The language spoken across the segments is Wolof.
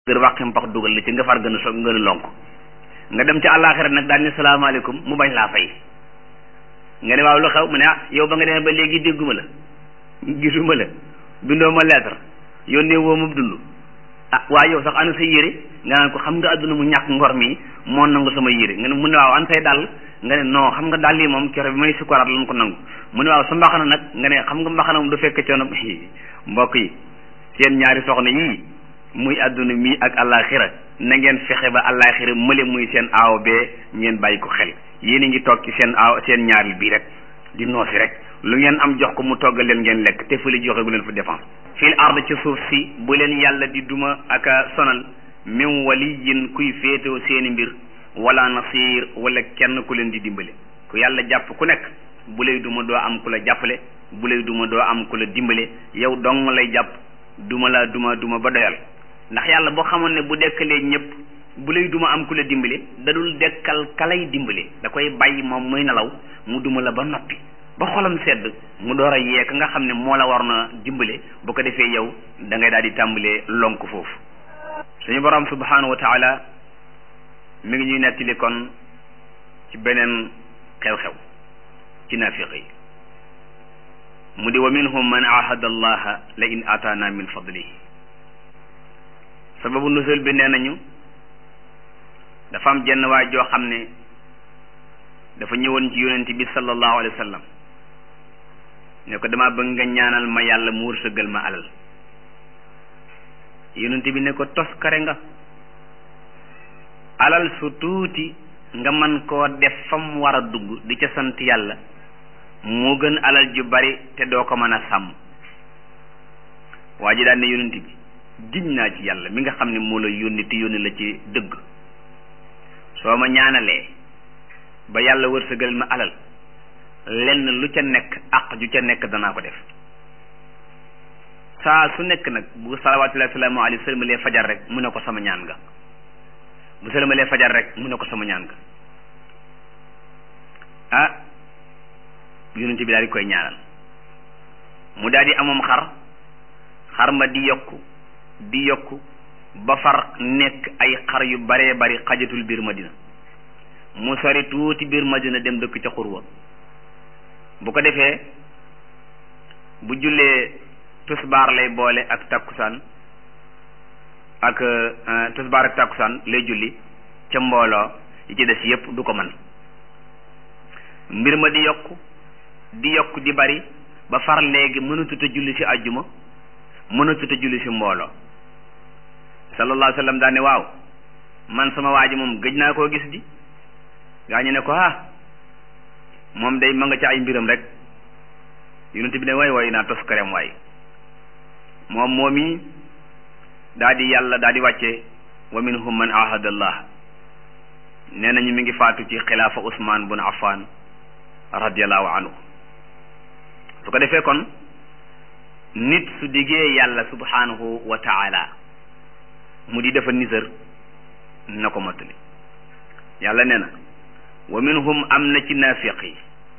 gër wàqi mpax dugal la ci nga far gën a so gën a lonk nga dem ci àllaaxira nag daal ni salaamaaleykum mu bañ laa fay nga ne waaw lu xew mu ne ah yow ba nga demee ba léegi dégguma la gisuma la bindoo ma lettre yónnee woo ma dund ah waaye yow sax ana sa yére nga naan ko xam nga adduna mu ñàkk ngor mi moo nangu sama yére nga ne mu ne waaw an say dàll nga ne non xam nga dàll yi moom kero bi may sukuraat lan ko nangu mu ne waaw sa mbaxana nag nga ne xam nga mbaxana moom du fekk coono mbokk yi seen ñaari soxna yii muy adduna mi ak àllaaxira na ngeen fexe ba àllaaxira mële muy seen aaw bee ngeen bàyyi ko xel yéen a ngi toog ci seen aaw seen ñaaril bii rek di noosi rek lu ngeen am jox ko mu toggal leen ngeen lekk te fële joxe gu leen fa défense fil ard ci suuf si bu leen yàlla di duma ak a sonal min waliyin kuy féetoo seeni mbir wala nasir wala kenn ku leen di dimbale ku yàlla jàpp ku nekk bu lay duma doo am ku la jàppale bu lay duma doo am ku la dimbale yow dong lay jàpp duma la duma duma ba doyal ndax yàlla boo xamoon ne bu dekkalee ñëpp bu lay duma am ku la dimbale da dul dekkal kalay dimbale da koy bàyyi moom muy nelaw mu duma la ba noppi ba xolam sedd mu door a yee ka nga xam ne moo la war na dimbale bu ko defee yow da ngay daal di tàmbalee lonk foofu suñu borom subhanahu wa taala mi ngi ñuy nettali kon ci beneen xew-xew ci naafiq yi mu di wa minhum man ahada allaha la in ataana min fadlihi sababu nusul bi nee nañu dafa am jenn waay joo xam ne dafa ñëwoon ci yonent bi sallallahu alayhi wa sallam ne ko dama bëgg nga ñaanal ma yàlla mu wërsëgal ma alal yonent bi ne ko toskare nga alal su tuuti nga man koo def fam war a dugg di ca sant yàlla moo gën alal ju bari te doo ko mën a sàmm waa ji daan ne yonent bi giñ naa ci yàlla mi nga xam ne moo la yónni te yónni la ci dëgg soo ma ñaanalee ba yàlla wërsëgal ma alal lenn lu ca nekk àq ju ca nekk danaa ko def saa su nekk nag bu salawaatullahi salaamu alayhi sëlmalee fajar rek mu ne ko sama ñaan nga bu sëlmalee fajar rek mu ne ko sama ñaan nga ah yonent bi daal di koy ñaanal mu daal di amoom xar xar ma di yokku di yokku ba far nekk ay xar yu baree bari xajatul biir madina mu sori tuuti biir madina dem dëkk ca xurwa bu ko defee bu jullee tusbaar lay boole ak takkusaan ak tusbaar ak takkusaan lay julli ca mbooloo yi ci des yépp du ko mën mbir ma di yokku di yokku di bari ba far léegi mënatut a julli ci àjjuma mënatut a julli ci mbooloo sallallahu alayhi wa sallam daane waaw man sama waa ji moom gëj naa koo gis di gaa ñu ne ko ah moom day ma nga ci ay mbiram rek yonent bi ne waay waay naa tos karem waay moom moom yi daa di yàlla daa di wàcce wa minhum man ahada allah nee nañu mi ngi faatu ci xilaafa Usmaan bun Affan radiallahu anhu su ko defee kon nit su diggee yàlla subhanahu wa taala mu di defa nisër na ko mottali yàlla nee na wa minhum am na ci naafiq yi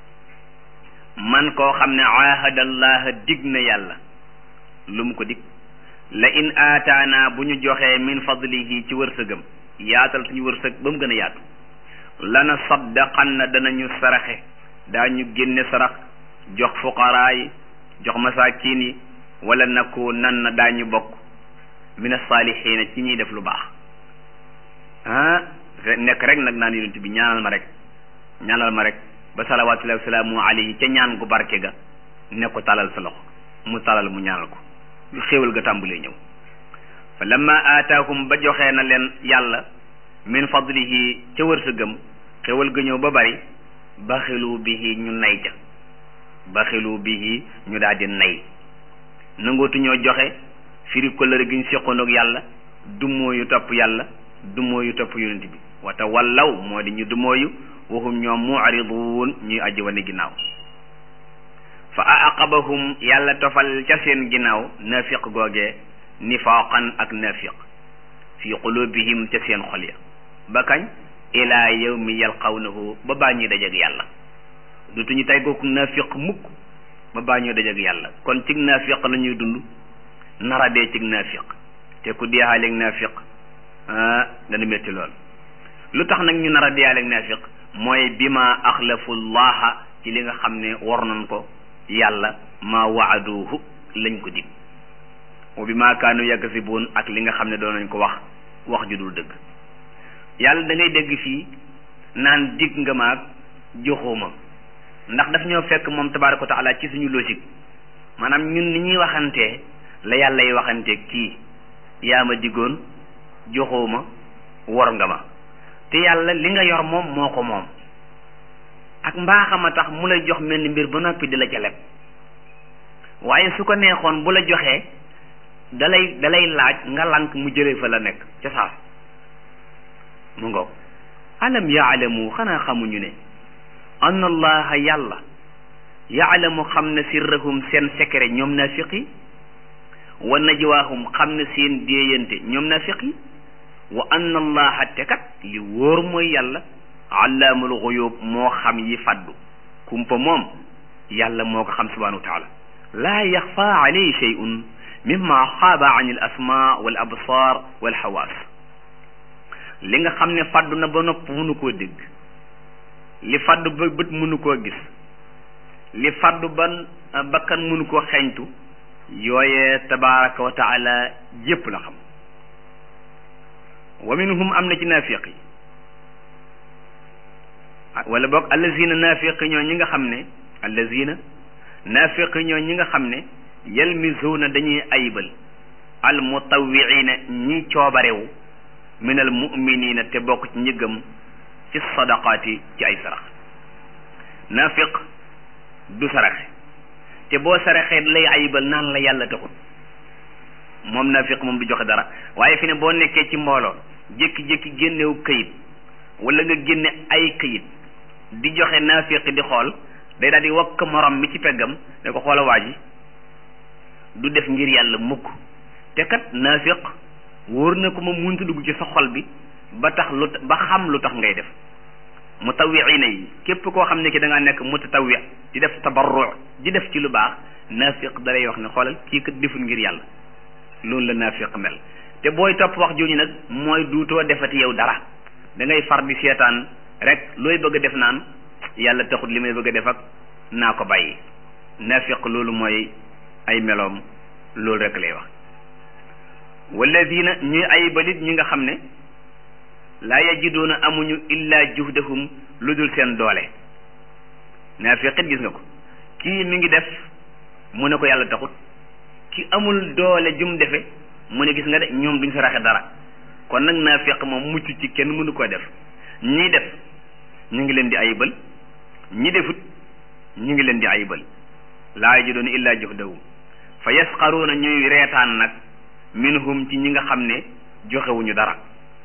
man koo xam ne ahadallaha dig na yàlla lu mu ko dig la in aataana bu ñu joxee min fadlihi ci wërsëgam yaatal suñu wërsëg ba mu gën a yaatu lana saddaqan na danañu saraxe daañu génne sarax jox fuqaraa yi jox masaakin yi wala naku nan na daañu bokk min as-saalihiina ci ñuy def lu baax ah nekk rek nag naan yonent bi ñaanal ma rek ñaanal ma rek ba salawaatullahi wa salaamu alayhi ca ñaan gu barke ga ne ko talal sa loxo mu talal mu ñaanal ko xéewal ga tàmbalee ñëw fa lamma aataahum ba joxee na leen yàlla min fadlihi ca wërsëgam xéewal ga ñëw ba bari baxilu bihi ñu nay ca baxilu bihi ñu daal di nay nangootu ñoo joxe firi kóllëre gi ñu seqoon ak yàlla dumóoyu topp yàlla dumóoyu topp yonent bi wata wallaw moo di ñu dumóoyu waxum ñoom mu'riduun ñuy aji wane ginnaaw fa aqabahum yàlla tofal ca seen ginnaaw nafiq googee nifaaqan ak nafiq fi qulubihim ca seen xol ya ba kañ ilaa yawmi yalqawnahu ba baa ñuy dajeg yàlla dutuñu tey gooku nafiq mukk ba baa ñuy dajeg yàlla kon cig nafiq la ñuy dund nara dee cig naafiq te ku deexaaleeg naafiq dana métti lool lu tax nag ñu nar a diyaale ak naafiq mooy bi ma axlafu llaha ci li nga xam ne war nañ ko yàlla ma waaduhu lañ ko dig wa bi ma kaanu yakasibuun ak li nga xam ne doon nañ ko wax wax ju dul dëgg yàlla da ngay dégg fii naan dig nga maag joxuma ndax daf ñoo fekk moom tabaaraka wa taala ci suñu logique maanaam ñun ni ñuy waxantee la yàlla yi waxantee kii yaa ma diggoon joxuma wor nga ma te yàlla li nga yor moom moo ko moom ak mbaaxam a tax mu lay jox mel ni mbir ba noppi di la ca leb waaye su ko neexoon bu la joxee dalay dalay laaj nga lank mu jëlee fa la nekk ca saas mu ngoog alam yaalamu xanaa xamuñu ne anna allaha yàlla yaalamu xam na sirrahum seen secret ñoom naafiq yi wa najwaahum xam na seen déeyante ñoom naafiq yi wa anna allaha te kat li wóor mooy yàlla allaamul xuyub moo xam yi faddu kumpa moom yàlla moo ko xam subhanahu wa taala laa yaxfa alayhi shay'un mimma xaaba an al asma wal absar wal xawaas li nga xam ne faddu na ba nopp mënu koo dégg li faddu ba bët mënu koo gis li faddu ban bakkan mënu koo xeeñtu yooyee tabaraka wa taala yépp la xam wa minhum am na ci naafiq yi wala boog allazina naafiq ñoo ñi nga xam ne allazina naafiq ñoo ñi nga xam ne yalmisuuna dañuy ayibal al mutawwiina ñi coobarewu min al muminina te bokk ci njëggam fi sadaqaati ci ay sarax naafiq du saraxe te boo saraxee lay ayibal naan la yàlla taxut moom naafiq moom du joxe dara waaye fi ne boo nekkee ci mbooloo jékki-jékki génnewu këyit wala nga génne ay këyit di joxe naafiq di xool day daal di wakk morom mi ci peggam ne ko xoola waa ji du def ngir yàlla mukk te kat naafiq wóor na ko ma munta dugg ci sa xol bi ba tax lu ba xam lu tax ngay def mutawwiina yi képp koo xam ne ki da ngaa nekk mutatawwi di def tabarru di def ci lu baax naafiq da lay wax ne xoolal kii kat deful ngir yàlla loolu la naafiq mel te booy topp wax jooju nag mooy duutoo defati yow dara da ngay far di seetaan rek looy bëgg a def naan yàlla taxut li may bëgg a def ak naa ko bàyyi naafiq loolu mooy ay meloom loolu rek lay wax walladina ñuy ay balit ñi nga xam ne laa yajiduuna amuñu illa juhdahum lu dul seen doole naafiqit gis nga ko kii mi ngi def mu ne ko yàlla taxut ki amul doole jum defe mu ne gis nga de ñoom duñ saraxe dara kon nag naafiq moom mucc ci kenn mënu ko def ñii def ñu ngi leen di ayibal ñi defut ñu ngi leen di ayibal laa yajiduuna illa juhdahum fa yasqaruuna ñuy reetaan nag minhum ci ñi nga xam ne joxewuñu dara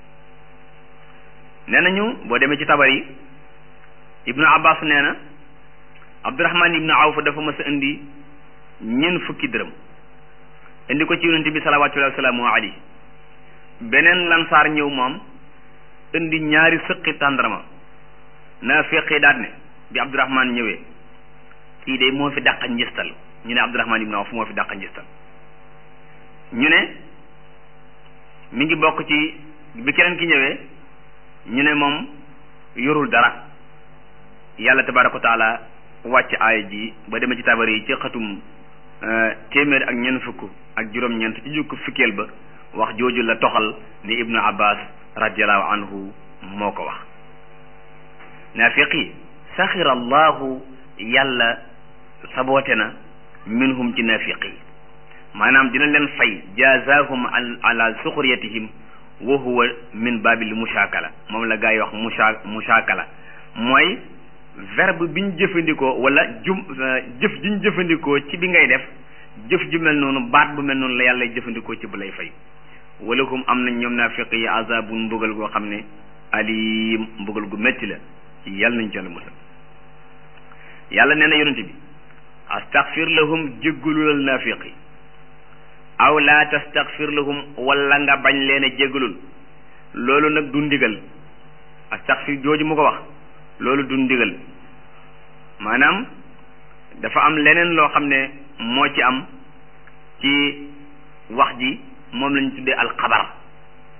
nee nañu boo demee ci tabar yi ibnu abbas nee na abdurahman ibnu awf dafa mas a indi ñeent fukki dërëm indi ko ci yonente bi salawatullahi wasalaamu alayhi beneen lansaar ñëw moom indi ñaari sëqi tàndarma naa feqi daat ne bi abdurahman ñëwee kii de moo fi dàqa njistal ñu ne abdurahman ibnu awf moo fi dàqa njistal ñu ne mi ngi bokk ci bi keneen ki ñëwee ñu ne moom yorul dara yàlla tabaraka wa taala wàcc aaya ji ba demee ci tabar yi ci xatum téeméer ak ñeent fukk ak juróom-ñeent ci jukk fukkeel ba wax jooju la toxal ni ibnu abbas radiallahu anhu moo ko wax naafiqi saxira allahu yàlla saboote na minhum ci naafiqi maanaam dina leen fay jazaahum ala suxriyatihim wa huwa min babil mushakala moom la gaa yi wax musha mushakala mooy verbe bi ñu jëfandikoo wala jum jëf ji ñu jëfandikoo ci bi ngay def jëf ju mel noonu baat bu mel noonu la yàlla jëfandikoo ci bu lay fay wala hum am nañ ñoom naafiq yi azabun mbugal goo xam ne alim mbugal gu métti la yàlla nañ ci yàlla musal yàlla nee na yonente bi astaghfir lahum jéggululal naafiq yi aw laa tastaghfir lahum wala nga bañ leen a jéggalul loolu nag du ndigal astaghfir jooju mu ko wax loolu du ndigal maanaam dafa am leneen loo xam ne moo ci am ci wax ji moom lañ tuddee alxabar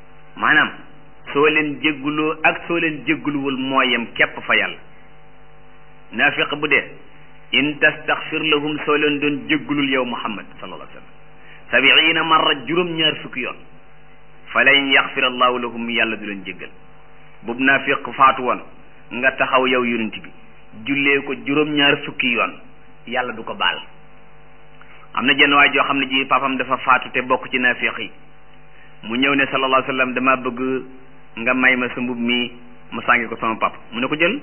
maanaam soo leen jégguloo ak soo leen jégguluwul mooyam képp fa yàlla naafiq bu dee in tastaxfir lahum soo leen doon jéggulul yow muhammad sallallahu alayhi wa sallam sabiina marra juróom-ñaar fukki yoon fa lan yaxfir allahu lahum yàlla du leen jéggal boobu naafiq faatu woon nga taxaw yow yonent bi jullee ko juróom-ñaar fukki yoon yàlla du ko baal am na jenn waay joo xam ne ji papam dafa faatu te bokk ci naafiq yi mu ñëw ne sallallahu alayhi wa sallam dama bëgg nga may ma sa mbub mi mu sàngi ko sama pap mu ne ko jël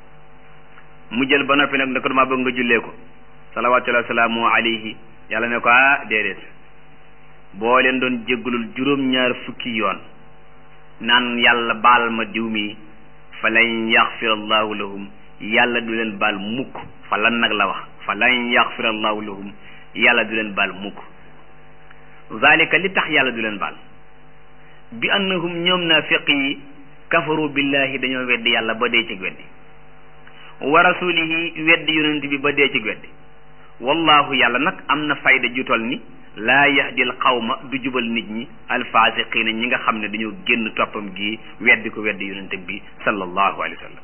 mu jël ba noppi nag ne ko dama bëgg nga jullee ko salawatullahi wasalaamu alayhi yàlla ne ko ah déedéet boo leen doon jéggalul juróom-ñaar fukki yoon naan yàlla baal ma diw mi fa lan yaxfir allahu lahum yàlla du leen baal mukk fa lan nag la wax fa lan yaxfir allahu lahum yàlla du leen baal mukk zalika li tax yàlla du leen baal bi annahum ñoom naafiq yi kafaru billahi dañoo weddi yàlla ba dee ci weddi wa rasulihi weddi yonent bi ba dee ci weddi wallahu yàlla nag am na fayda ju tol ni laa yahdil qawma du jubal nit ñi alfasiqina ñi nga xam ne dañoo génn toppam gi weddi ko weddi yonent bi sallallahu alayhi wa sallam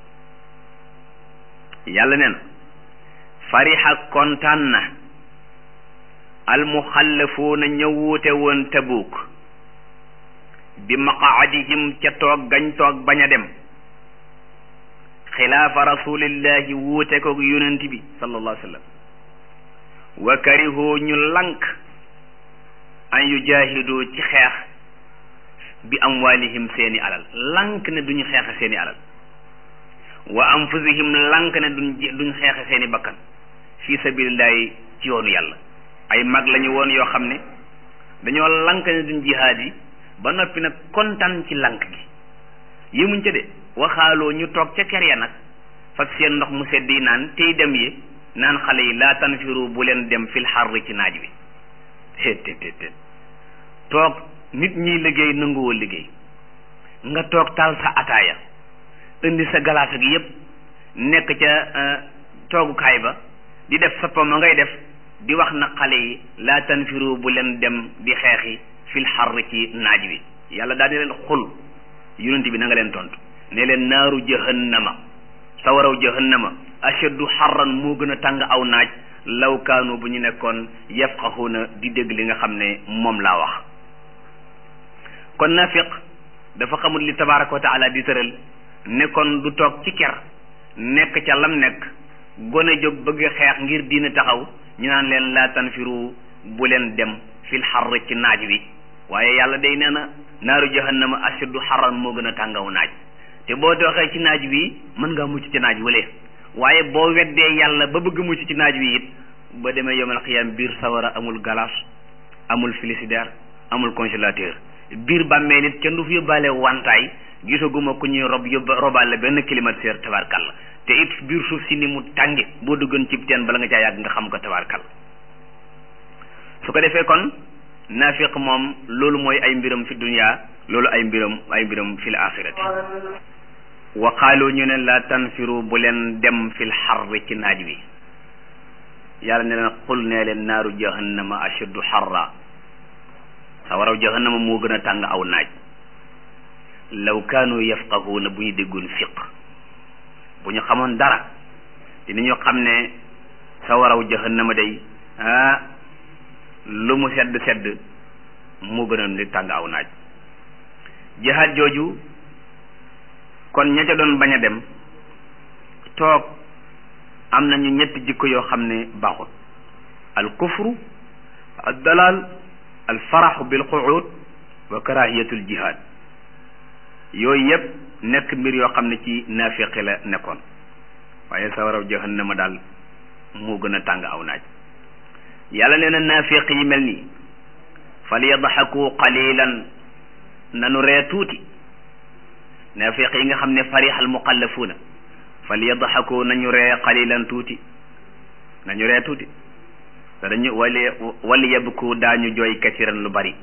yàlla nee na farixa kontaan na almuxallafuuna ña wuute woon tabuuk bi maqaadihim ca toog gañ toog bañ a dem xilaafa rasulillahi wuute ko yonent bi sallallahu alayhi wa sallam wa karihoo ñu lank an yujahidu ci xeex bi amwalihim seeni alal lank ne duñu xeexe seeni alal wa anfusihim lank ne duñ duñ xeexe seeni bakkan fi sabilillahi ci yoonu yàlla ay mag lañu woon yoo xam ne dañoo lank ne duñ jihaad yi ba noppi nag kontaan ci lank gi yëmuñ ca de waxaaloo ñu toog ca ker ya nag fak seen ndox mu sedd yi naan tey dem yi naan xale yi laa tanfiru bu leen dem fil xarri ci naaj wi téet téet téet toog nit ñiy liggéey nanguwoo liggéey nga toog taal sa ataaya indi sa galaas ak yépp nekk ca toogukaay ba di def sa poma ngay def di wax na xale yi laa tanfiru bu leen dem di xeexi fil xarri ci naaj wi yàlla daal di leen xul yonent bi na nga leen tontu ne leen naaru jahannama sawaraw jahannama ashaddu xarran moo gën a tàng aw naaj law kaanu bu ñu nekkoon yafqahuuna di dégg li nga xam ne moom laa wax kon nafiq dafa xamul li tabaraka wa taala di tëral ne kon du toog ci ker nekk ca lam nekk gone jóg bëgg xeex ngir diina taxaw ñu naan leen laa tanfiru bu leen dem fil xarr ci naaj wi waaye yàlla day nee na naaru jahannama ashaddu xarran moo gën a tàngaw naaj te boo doxee ci naaj wi mën ngaa mucc ci naaj wale waaye boo weddee yàlla ba bëgg mucc ci naaj wi it ba demee yomal xiyam biir sawara amul galas amul frigidaire amul congélateur biir bàmmee nit kenn du fi yóbbaale wantaay gisaguma ku ñuy rob yóbba robaale benn climatiseur tabarkalla te it biir suuf si ni mu tànge boo duggoon cib teen bala nga caa yàgg nga xam ko tabarkalla su ko defee kon naafiq moom loolu mooy ay mbiram fi dunya loolu ay mbiram ay mbiram fil axirati wa qaalu ñu ne la tanfiru bu leen dem fil xarri ci naaj wi yàlla ne leen xul nee leen naaru jahannama ashaddu xarra sawaraw jahannama moo gën a tàng aw naaj law kaanu yafqahuuna bu ñu déggoon fiq bu ñu xamoon dara dinañu xam ne sawaraw jahannama day ah lu mu sedd sedd moo gën a di tàng aw naaj jihaad jooju kon ña ca doon bañ a dem toog am nañu ñetti jikko yoo xam ne baaxul al kufru al dalal al faraxu bil quud wa karahiyatul jihad yooyu yëpp nekk mbir yoo xam ne ci naafiqi la nekkoon waaye sawaraw jahannama daal moo gën a tàng aw naaj yàlla nee na naafiq yi mel nii fal yadxaku qalilan nanu ree tuuti naafiq yi nga xam ne farixal muqallafuuna fal yadxaku nañu ree qalilan tuuti nañu ree tuuti te dañu wali wali yabku daañu jooy kasiran lu bari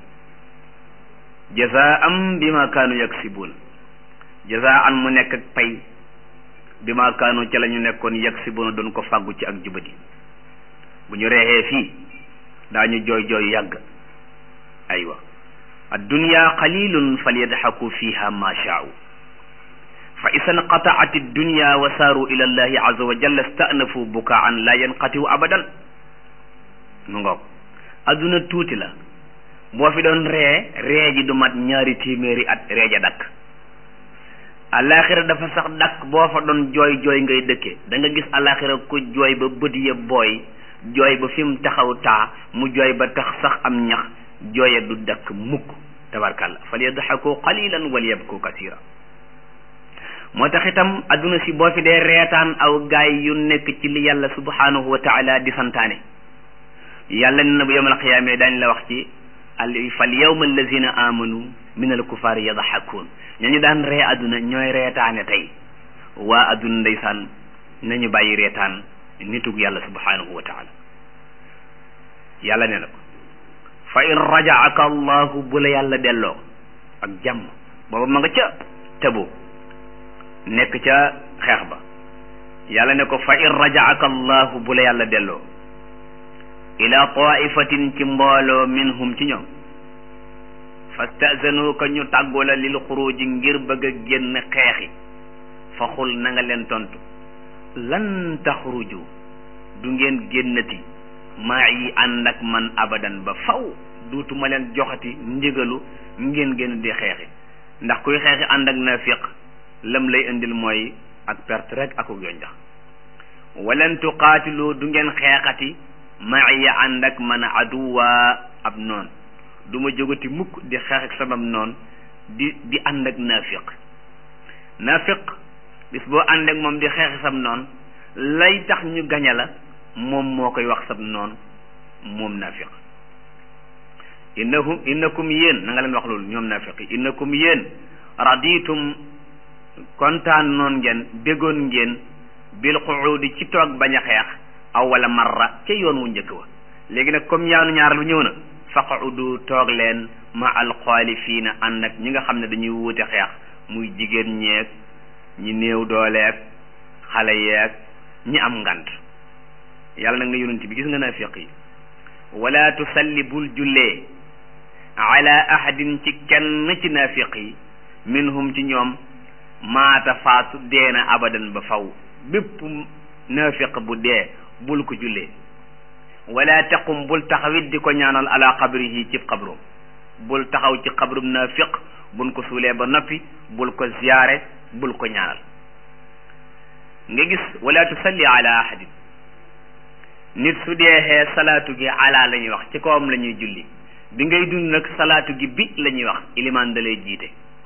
jazaam bima kaanu yaksibuun jazaan mu nekk ak pay bima kaanu ca la ñu nekkoon yaksibuuna doon ko fàggu ci ak jubadi bu ñu reexee fii daañu jooy jooy yàgg aywa addunya qalilun falyadxaku fiha ma shaau fa isa nqataat addunya wa saaru ila allahi aza wa jalla stanafu bukaan la yanqatiu abadan mu ngoog adduna tuuti la boo fi doon ree ree ji du mat ñaari téeméeri at ree ja dakk alaxira dafa sax dakk boo fa doon jooy jooy ngay dëkke da nga gis alaxira ku jooy ba bët ya booy jooy ba fi mu taxaw taa mu jooy ba tax sax am ñax jooye du dakk mukk tabarkàlla fal yadxaku qalilan wal yabku kasira moo tax itam adduna si boo fi dee reetaan aw gaay yu nekk ci li yàlla subhanahu wa taala di santaane yàlla ne na bu yawmal qiyaama dañ la wax ci al fal yawma allazina amanu min al kufaari yadxakuun ñañu daan ree adduna ñooy reetaane tey waa adduna ndeysaan nañu bàyyi reetaan nitug yàlla subhanahu wa taala yàlla ne na ko fa in rajaaka allahu bu la yàlla delloo ak jàmm booba ma nga ca tëbu nekk ca xeex ba yàlla ne ko fa in rajaaka allahu bu la yàlla delloo ila taifatin ci mbooloo minhum ci ñoom fastazanuka ñu tàggu la lil xuruji ngir bëgg a génn xeexi fa xul na nga leen tontu lan taxruju du ngeen génnati maa yi ànd ak man abadan ba faw duutuma leen joxati ndigalu ngeen génn di xeexi ndax kuy xeexi ànd ak nafiq lam lay indil mooy ak perte rek akuk yonjax walan tuqaatilu du ngeen xeexati maaya ànd ak man aduwa ab noon du ma jógati mukk di xeex ak sabab noon di di ànd ak nafiq nafiq bis boo ànd ak moom di xeex sab noon lay tax ñu gaña la moom moo koy wax sab noon moom nafiq innahum innakum yéen na nga leen wax loolu ñoom nafiq yi innakum yéen raditum kontaan noon ngeen déggoon ngeen bil quudi ci toog bañ a xeex aw wala marra ca yoon wu njëkk wa léegi nag comme yaanu ñaar lu ñëw na faqudu toog leen ma alxaalifiina ànd ak ñi nga xam ne dañuy wuute xeex muy jigéen ñeeg ñi néew dooleeg xale yeeg ñi am ngant yàlla nag ne yonent bi gis nga naafiq yi wala tusalli bul jullee ala ahadin ci kenn ci naafiq yi minhum ci ñoom maata faatu deena abadan ba faw bépp naafiq bu dee bul ko jullee wala taqum bul taxawit di ko ñaanal ala qabrihi ci qabrum bul taxaw ci qabrum naafiq buñ ko suulee ba noppi bul ko ziyaare bul ko ñaanal nga gis wala tusalli ala ahadin nit su deexee salaatu gi ala la ñuy wax ci kawam la ñuy julli bi ngay dund nag salaatu gi bi la ñuy wax ilimaan da lay jiite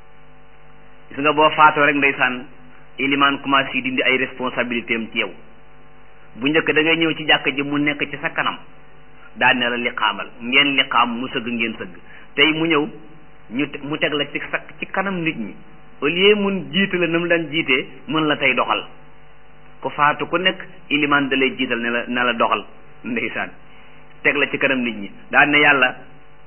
gis nga boo faatoo rek ndeysaan ilimaan commencé dindi ay responsabilité am ci yow bu njëkk da ngay ñëw ci jàkka ji mu nekk ci sa kanam daan ne la liqaamal ngeen liqaam mu sëgg ngeen sëgg tey mu ñëw ñu mu teg la ci sa ci kanam nit ñi au lieu mun jiite la na mu daan jiitee mën la tey doxal ku faatu ku nekk ilimaan da lay jiital ne la ne la doxal ndeysaan teg la ci kanam nit ñi daan ne yàlla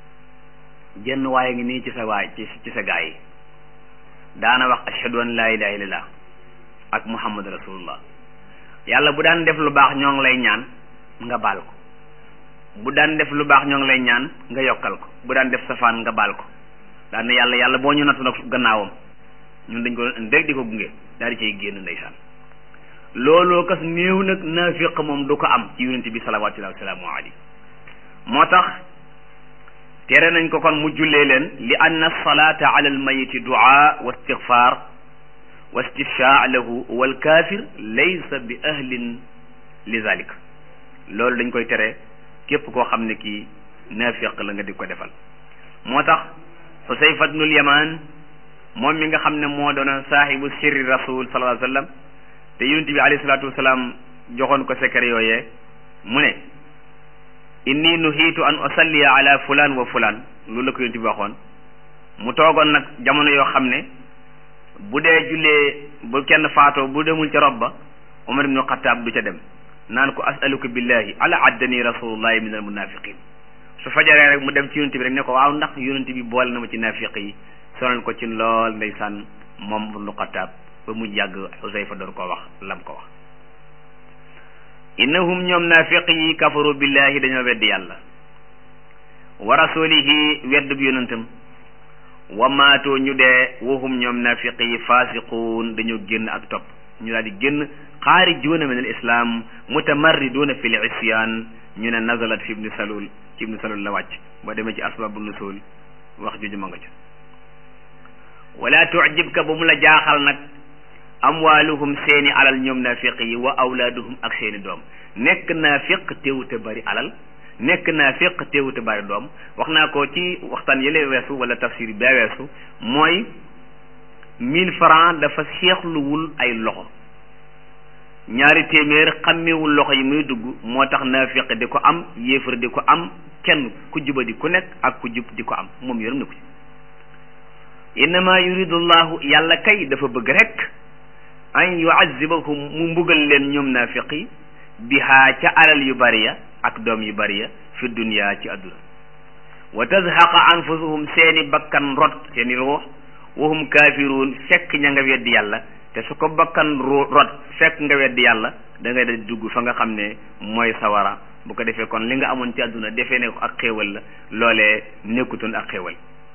jenn waaye ngi nii ci sa waay ci ci sa gaa yi daana wax ashhadu an laa ilaha illallah ak muhammad rasulullah yàlla bu daan def lu baax ñoo ngi lay ñaan nga baal ko bu daan def lu baax ñoo ngi lay ñaan nga yokkal ko bu daan def safaan nga baal ko daan ne yàlla yàlla boo ñu nattu nag gannaawam ñun dañ ko doon indi rek di ko gunge daal di cay génn ndeysaan looloo kas néew nag naafiq moom du ko am ci yonent bi salawaatullahi wa salaamu alayhi moo tax tere nañ ko kon mu jullee leen li anna salaata ala almayiti duaa wa istigfaar wa istifshaa lahu wal kaafir laysa bi ahlin li zalik loolu dañ koy tere képp koo xam ne kii naafiq la nga di ko defal moo tax xusayfa bnul yamaan moom mi nga xam ne moo doon saahibu sirri rasul sallallahu alayhi wa sallam te yonent bi alayhi salaatu wasalaam joxoon ko secret yooyee mu ne inni nuhiitu an usalliya ala fulaan wa fulaan loolu la ko yonent bi waxoon mu toogoon nag jamono yoo xam ne bu dee jullee bu kenn faatoo bu demul ca rob ba Umar ibnu Xattaab du ca dem naan ko asaluka billahi ala addani rasulullahi min al munafiqin su fajaree rek mu dem ci yonent bi rek ne ko waaw ndax yonent bi boole na ma ci nafiq yi sonal ko ci lool ndeysaan moom ibnu Xattaab ba mu yàgg Xusayfa doon ko wax lam ko wax innahum ñoom naafiq yi kafaru billahi dañoo weddi yàlla wa rasulihi wedd bi yonentam wa maatoo ñu dee wahum ñoom nafiqi yi fasiquun dañoo génn ak topp ñu daal di génn xaarijuuna min al islam mutamarriduuna fi l isyan ñu ne nazalat fi ibni salul ci ibni salul la wàcc boo demee ci asbabu nusul wax juju ma nga ca wala tucjibka ba mu la jaaxal nag amwaaluhum seeni alal ñoom naafiq yi wa awlaaduhum ak seeni doom nekk naafiq teewute bari alal nekk naafiq teewute bari doom wax naa ko ci waxtaan yële weesu wala tafsir bee weesu mooy mille francs dafa seexluwul ay loxo ñaari téeméer xàmmewul loxo yi muy dugg moo tax naafiq di ko am yéefar di ko am kenn ku juba di ku nekk ak ku jub di ko am moom yoram ne ko ci innama yuridu llahu yàlla kay dafa bëgg rek an yuazibahum mu mbugal leen ñoom naafiqi bihaa ca alal yu bari ya ak doom yu bari ya fi dunya ci adduna wa tazhaqa anfusuhum seeni bakkan rot seeni ruux wahum kaafiruun fekk ña nga weddi yàlla te su ko bakkan rot fekk nga weddi yàlla da ngay dal dugg fa nga xam ne mooy sawara bu ko defee kon li nga amoon ci adduna defee ne ko ak xéewal la loolee nekkutoon ak xéewal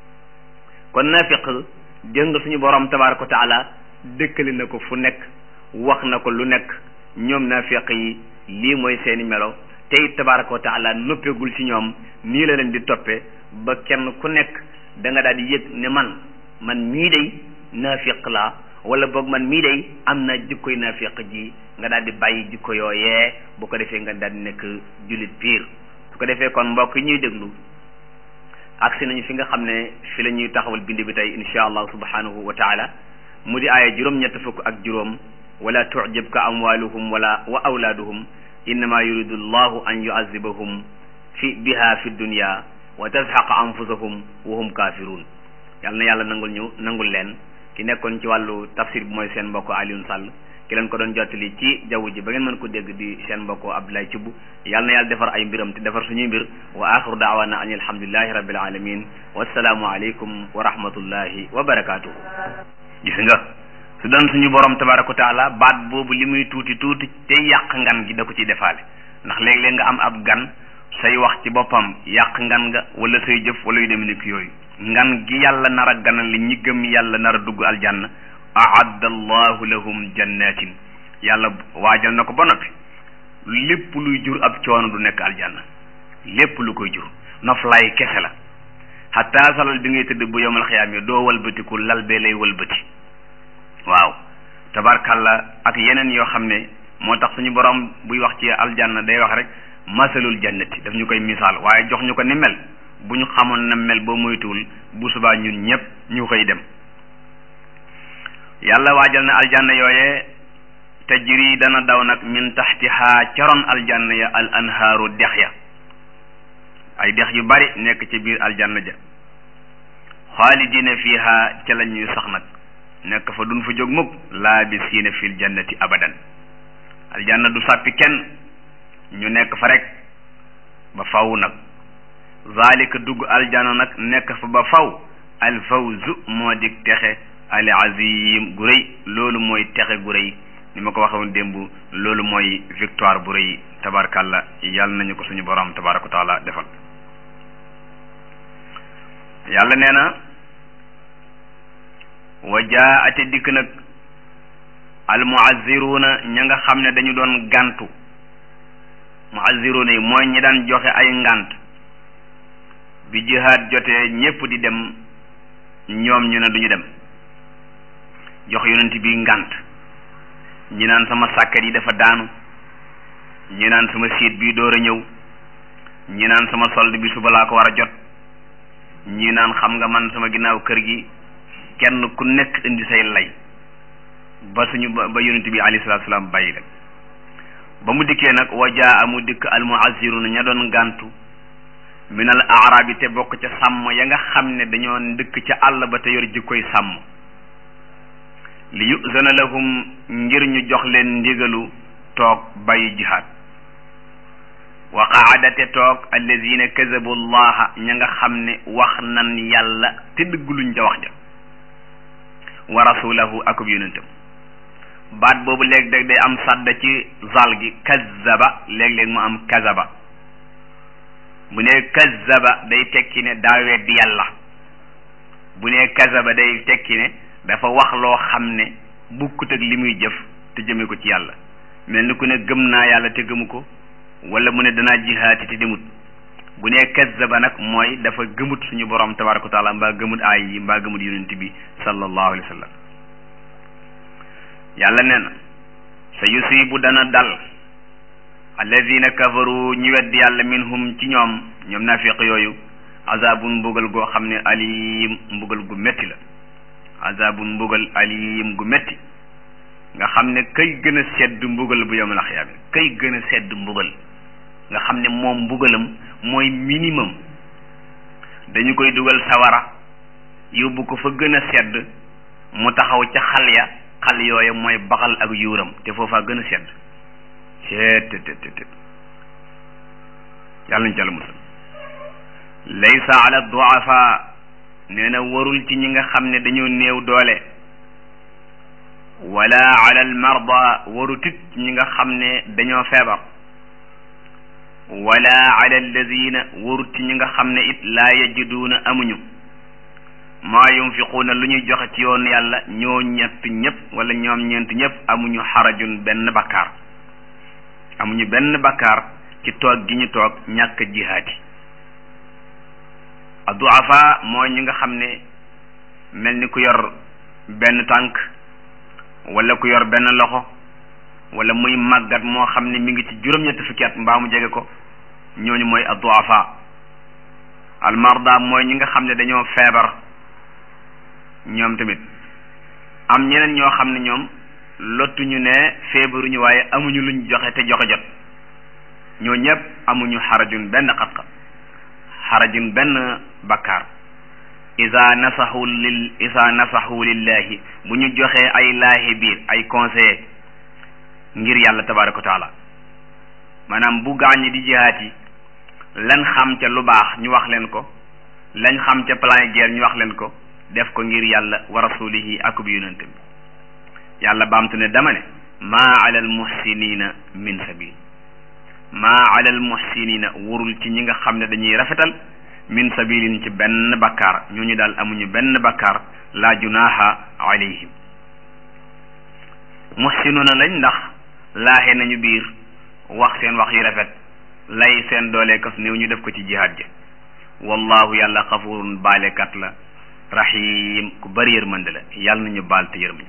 kon naafiq dégg nga suñu borom tabaraka wa taala dëkkali na ko fu nekk wax na ko lu nekk ñoom naafiq yi lii mooy seeni melo tey tabaraka wa taala noppeegul ci ñoom nii la leen di toppe ba kenn ku nekk da nga daal di yëg ne man man mii day naafiq laa wala boog man mii day am naa jikkoy naafiq ji nga daal di bàyyi jikko yooyee bu ko defee nga daal di nekk jullit piir su ko defee kon mbokk yi ñuy déglu agsi nañu fi nga xam ne fi la ñuy taxawal bind bi tey insha allah subhanahu wa taala mu di aaya juróom ñett fukk ak juróom wala tucjibka amwaluhum wala wa awlaaduhum innama yuridu llahu an yuazibahum fi biha fi dunya wa tazhaqa anfusahum wa hum kafirun yàlla na yàlla nangul ñu nangul leen ki nekkoon ci wàllu tafsir bi mooy seen mbokk Alioune Sall ki leen ko doon jottali ci jaww ji ba ngeen mën ko dégg di seen mbokk Abdoulaye Thioub yàlla na yàlla defar ay mbiram te defar suñuy mbir wa axiru daawana an alhamdulillahi rabbil alamin wassalaamu aleykum wa rahmatullahi wa barakatuhu gis nga su doon suñu borom tabaraka wa taala baat boobu li muy tuuti tuuti te yàq ngan gi da ko ciy defaale ndax léeg-léeg nga am ab gan say wax ci boppam yàq ngan nga wala say jëf wala yu dem nekk yooyu ngan gi yàlla nar a ganal li ñi gëm yàlla nar a dugg aljanna aadda allahu lahum jannatin yàlla waajal na ko ba noppi lépp luy jur ab coono du nekk aljanna lépp lu koy jur noflaay kese la xataa salal bi ngay tëdd bu yomal xiyaam yi doo walbatiku lal bee lay walbati waaw tabarkalla ak yeneen yoo xam ne moo tax suñu borom buy wax ci aljanna day wax rek masalul jannati daf ñu koy misaal waaye jox ñu ko ni mel bu ñu xamoon na mel boo moytuwul bu subaa ñun ñëpp ñu koy dem yàlla waajal na aljanna yooye tajri dana daw nag min taxtiha caroon aljanna ya al anhaaru dex ya ay dex yu bari nekk ci biir aljanna ja xaalidina fiha ca la ñuy sax nag nekk fa duñ fa jóg mukk laabisiina fil jannati abadan aljanna du sàppi kenn ñu nekk fa rek ba faw nag zalika dugg aljanna nag nekk fa ba faw al fawzu moo dig texe al azim gu rëy loolu mooy texe gu rëy ni ma ko waxoon démb loolu mooy victoire bu rëy tabarkalla yàlla nañu ko suñu borom tabaraka wa taala defal yàlla nee na wa jaate dikk nag al muazziruuna ña nga xam ne dañu doon gàntu muazziruuna yi mooy ñi daan joxe ay ngànt bi jihaad jotee ñépp di dem ñoom ñu ne duñu dem jox yonent bi ngànt ñi naan sama sàkket yi dafa daanu ñi naan sama siit bi door a ñëw ñi naan sama solde bi suba laa ko war a jot ñi naan xam nga man sama ginnaaw kër gi kenn ku nekk indi say lay ba suñu ba yonent bi alayhi salaatu salaam bàyyi leen ba mu dikkee nag wa jaa mu dikk al muaziruna ña doon gàntu min al aarabi te bokk ca sàmm ya nga xam ne dañoo ndëkk ca àll ba te yor jikkoy sàmm li yuzana lahum ngir ñu jox leen ndigalu toog bàyyi jihaad wa qaadate toog alladina kazabu allaha ña nga xam ne wax nan yàlla te dëgguluñ ca wax ja wa rasulahu akub yonentam baat boobu léeg-léeg day am sàdda ci zal gi kazaba léeg-léeg mu am kazaba bu ne kazaba day tekki ne daa weddi yàlla bu nee kazaba day tekki ne dafa wax loo xam ne bukkut ak li muy jëf te jëme ko ci yàlla mel ni ku ne gëm naa yàlla te gëmu ko wala mu ne danaa jihaati te demut bu nee kazaba nag mooy dafa gëmut suñu borom tabaraka wa taala mbaa gëmut aay yi mbaa gëmut yonent bi sallallahu alayhi wa sallam yàlla nee na sa yusibu dana dal alladina kafaru ñi weddi yàlla minhum ci ñoom ñoom nafiq yooyu azabun mbugal goo xam ne alim mbugal gu metti la azabun mbugal alim gu metti nga xam ne kay gën a sedd mbugal bu yawmal xiyaama kay gën a sedd mbugal nga xam ne moom mbugalam mooy minimum dañu koy dugal sawara yóbbu ko fa gën a sedd mu taxaw ca xal ya xal yooya mooy baxal ak yuuram te foofaa gën a sedd seet te te te yàlla nañu ci àlla musal laysa ala duafa nee na warul ci ñi nga xam ne dañoo néew doole wala ala al marda warutit ñi nga xam ne dañoo feebar wala ala alladina warut ci ñi nga xam ne it laa yajiduuna amuñu maa yunfiquuna lu ñuy joxe ci yoon yàlla ñoo ñett ñëpp wala ñoom ñeent ñëpp amuñu xarajun benn bakkaar amuñu benn bakkaar ci toog gi ñu toog ñàkk jihaati adduafa mooy ñi nga xam ne mel ni ku yor benn tànk wala ku yor benn loxo wala muy màggat moo xam ne mi ngi ci juróom-ñetti fukki at mbaa mu jege ko ñooñu mooy adduafa almarda mooy ñi nga xam ne dañoo feebar ñoom tamit am ñeneen ñoo xam ne ñoom lottuñu ne feebaruñu waaye amuñu luñ joxe te joxe jot ñoo ñëpp amuñu xarajun benn xat-xat xarajun benn bakkaar isa nasaxu lil isa nasaxu lillahi bu ñu joxee ay laahi biir ay conseiller ngir yàlla tabaraka wa taala maanaam bu gaañ di jihaat yi lan xam ca lu baax ñu wax leen ko lañ xam ca plan guerre ñu wax leen ko def ko ngir yàlla wa rasulihi akub yonent bi yàlla baamtu ne dama ne maa ala al muhsinina min sabil maa ala al muhsinina warul ci ñi nga xam ne dañuy rafetal min sabilin ci benn bakkaar ñooñu daal amuñu benn bakkaar la junaha alayhim muhsinuna lañ ndax laaxe nañu biir wax seen wax yu rafet lay seen doole kaf néew ñu def ko ci jihaad ji wallahu yàlla xafurun baalekat la rahim ku bari yërmande la yàlla nañu baal te yërëm ñu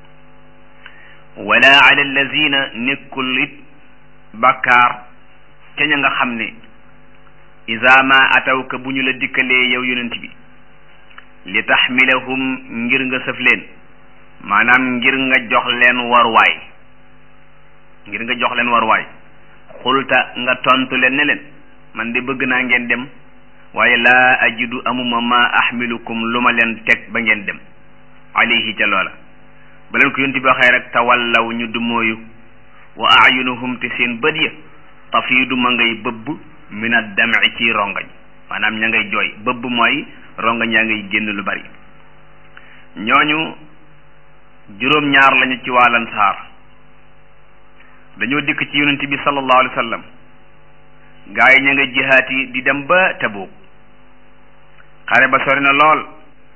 wala ala allazina nekkul it bakkaar ca ña nga xam ne isa ma atawka bu ñu la dikkalee yow yonent bi li taxmilahum ngir nga sëf leen maanaam ngir nga jox leen warwaay ngir nga jox leen warwaay xulta nga tontu leen ne leen man de bëgg naa ngeen dem waaye laa ajidu amuma ma ahmilukum lu ma leen teg ba ngeen dem alayhi ca loola ba leen ko yonent bi waxee rek tawallaw ñu dumóoyu wa ayunuhum te seen bët ya tafiidu ma ngay bëbb min ad-dam'i ci rongañ maanaam ña ngay jooy bëbb mooy rongañ yaa ngay génn lu bari ñooñu juróom ñaar lañu ci waa Ansaar dañoo dikk ci yonent bi sallallahu alayhi wa sallam gaa yi ña nga jihaat yi di dem ba Tabuk xare ba sori na lool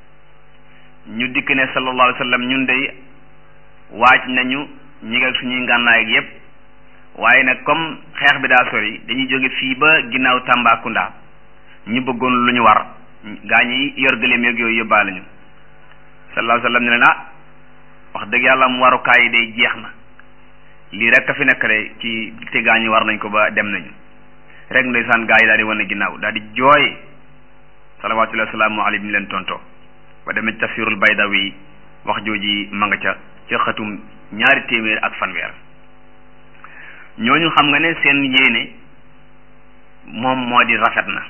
ñu dikk ne sallallahu alayhi wa sallam ñun dey waaj nañu ñi nga suñuy ngànnaay ak yépp waaye nag comme xeex bi daa sori dañuy jóge fii ba ginnaaw Tambacounda ñu bëggoon lu ñu war gaa ñi yor gëléem yeeg yooyu yóbbaale ñu sallallahu alayhi wa sallam ne leen ah wax dëgg yàlla mu warukaay yi day jeex na lii rek a fi nekk de ci te gaa ñi war nañ ko ba dem nañu rek ndeysaan gaa yi daal di wane ginnaaw daal di jooy salawaatullahi wa salaamu alayhi mi leen tontoo ba demee ci tafsirul baydawi wax jooji ma nga ca ca xatum ñaari téeméer ak fanweer ñooñu xam nga ne seen yéene moom moo di rafet na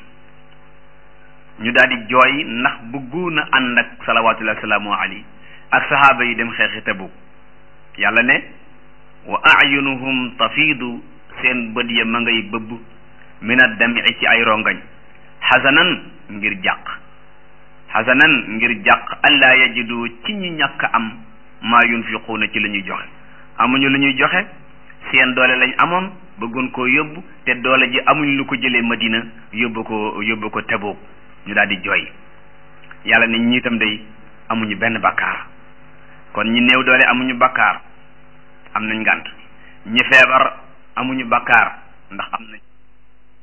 ñu daal di jooy ndax bëggu na ànd ak salawaatullahi wa salaamu alayhi ak sahaaba yi dem xeexi Tabuk yàlla ne wa ayunuhum tafiidu seen bët ya ma ngay bëbb min ad-dam'i ci ay rongañ xasanan ngir jàq xasanan ngir jàq allaa yajidu ci ñi ñàkk am maa yunfiquuna ci la ñuy joxe amuñu lu ñuy joxe seen doole lañ amoon bëggoon koo yóbbu te doole ji amuñ lu ko jëlee Madina yóbbu ko yóbbu ko Tabuk ñu daal di jooy yàlla ne ñi itam day amuñu benn bakkaar kon ñi néew doole amuñu bakkaar am nañ ngànt ñi feebar amuñu bakkaar ndax am nañ